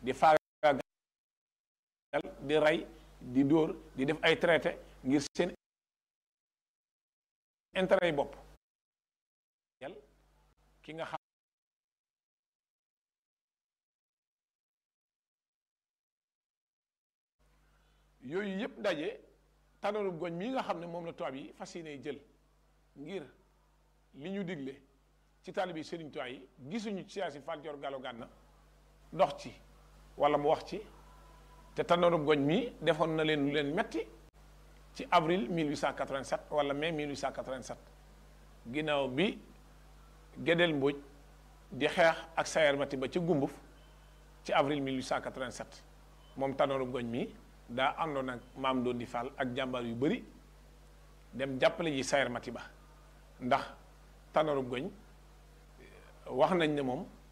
di faagaagal di rey di dóor di def ay traité ngir seen intérêt yi bopp ki nga xam yooyu yëpp daje tànnalub goñ mii nga xam ne moom la tubaab yi fas yéene jël ngir li ñu digle ci taalibi Sëriñ Tuubaa yi gisuñu ci siyaasi Fall Joor Gallo Gànna dox ci wala mu wax ci te tànnalub goñ mii defoon na leen lu leen metti ci avril 1887 wala mai 1887 ginnaaw bi Gédel Mbodj di xeex ak Sayer Mati ba ci gumbuf ci avril 1887 moom tànnalub goñ mii daa àndoon ak maam doon di Fall ak jàmbaar yu bari dem jàppale ji Sayer Mati ba ndax tànnalub goñ wax nañ ne moom